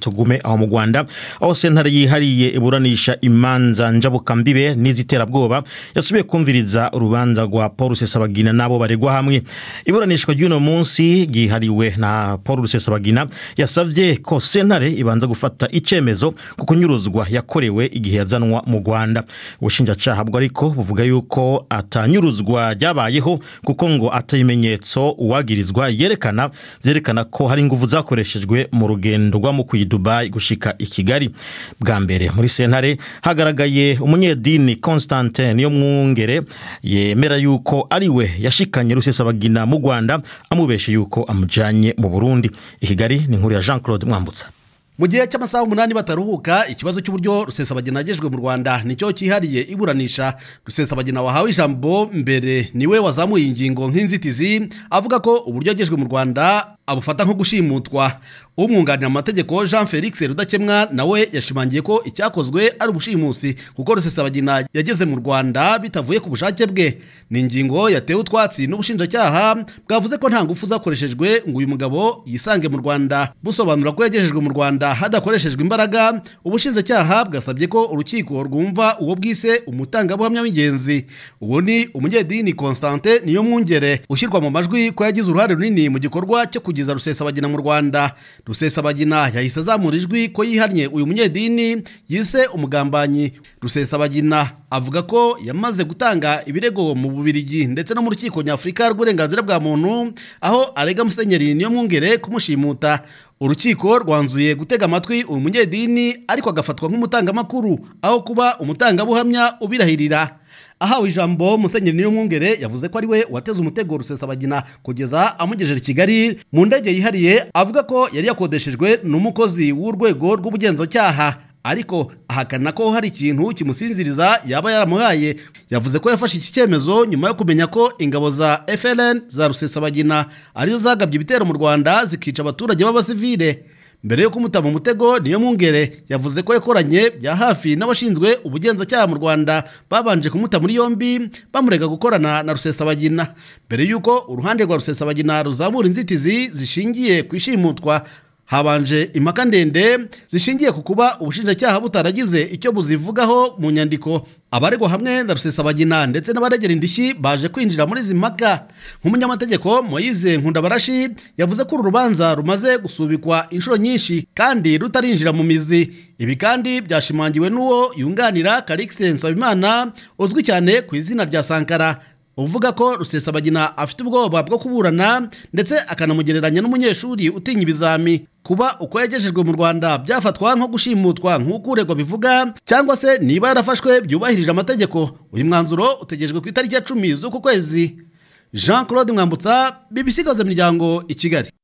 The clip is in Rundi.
tugume aho mu rwanda aho sentare yihariye iburanisha imanza njabukambibe n'iziterabwoba yasubiye kumviriza urubanza rwa paul rusesabagina n'abo baregwa hamwe iburanishwa ry'uno munsi ryihariwe na paul rusesabagina yasavye ko sentare ibanza gufata icemezo ku kunyuruzwa yakorewe igihe yazanwa mu rwanda ubushinjacaha bwo ariko buvuga yuko atanyuruzwa ryabayeho kuko ngo atabimenyetso uwagirizwa yerekana vyerekana ko hari inguvu zakoreshejwe mu rugendo rwa mukuyi dubai gushika i kigali bwa mbere muri sentare hagaragaye umunyedini constantin niyo mwungere yemera yuko ari we yashikanye rusesabagina mu rwanda amubeshe yuko amujanye mu burundi i kigali ni inkuru ya jean claude mwambutsa mu gihe cy'amasaha umunani bataruhuka ikibazo cy'uburyo rusesabagina yagejejwe mu rwanda nicyo cyihariye iburanisha rusesabagina wahawe ijambo mbere niwe wazamuye ingingo nk'inzitizi avuga ko uburyo yagejejwe mu rwanda abufata nko gushimutwa umwunganira mu mategeko jean felix rudakemwa nawe yashimangiye ko icyakozwe ari ubushimusi kuko rusesabagina yageze mu rwanda bitavuye ku bushake bwe ni ingingo yatewe utwatsi n'ubushinjacyaha bwavuze ko nta ngufu zakoreshejwe ngo uyu mugabo yisange mu rwanda busobanura ko yagejejwe mu rwanda hadakoreshejwe imbaraga ubushinjacyaha bwasabye ko urukiko rwumva uwo bwise umutangabuhamya w'ingenzi uwo ni umunyedini constantin niyo mwungere ushyirwa mu majwi ko yagize uruhare runini mu gikorwa cyo kugeza rusesabagina mu rwanda rusesabagina yahise azamura ijwi ko yihannye uyu munyedini yise umugambanyi rusesabagina avuga ko yamaze gutanga ibirego mu bubirigi ndetse no mu rukiko nyafurika rw'uburenganzira bwa muntu aho arega musenyeri niyo mwungere kumushimuta urukiko rwanzuye gutega amatwi uyu munyedini ariko agafatwa nk'umutangamakuru aho kuba umutangabuhamya ubirahirira ahawe ijambo musenyeri niyo mwungere yavuze ko ari we wateze umutego rusesabagina kugeza amugejeje i kigali mu ndege yihariye avuga ko yari yakodeshejwe n'umukozi w'urwego rw'ubugenzacyaha ariko ahakana ko hari ikintu kimusinziriza yaba yaramuhaye yavuze ko yafashe iki cyemezo nyuma yo kumenya ko ingabo za FLN za rusesabagina arizo zagabye ibitero mu rwanda zikica abaturage b'abasivile mbere yo kumuta mu mutego niyo mwungere yavuze ko yakoranye bya hafi n'abashinzwe ubugenzacyaha mu rwanda babanje kumuta muri yombi bamurega gukorana na rusesabagina mbere y'uko uruhande rwa rusesabagina ruzamura inzitizi zishingiye ku ishimutwa habanje impaka ndende zishingiye ku kuba ubushinjacyaha butaragize icyo buzivugaho mu nyandiko abaregwa hamwe na rusesabagina ndetse n'abaregera indishyi baje kwinjira muri izi mpaka nk'umunyamategeko moyize nkundabarashi yavuze ko uru rubanza rumaze gusubikwa inshuro nyinshi kandi rutarinjira mu mizi ibi kandi byashimangiwe n'uwo yunganira karikisite nsabimana uzwi cyane ku izina rya sankara uvuga ko rusesabagina afite ubwoba bwo kuburana ndetse akanamugereranya n'umunyeshuri utinya ibizami kuba uko yagejejwe mu rwanda byafatwa nko gushimutwa nk'uko uregwa bivuga cyangwa se niba yarafashwe byubahirije amategeko uyu mwanzuro utegerejwe ku itariki ya cumi z'uku kwezi jean claude mwambutsa bibisigaza imiryango i kigali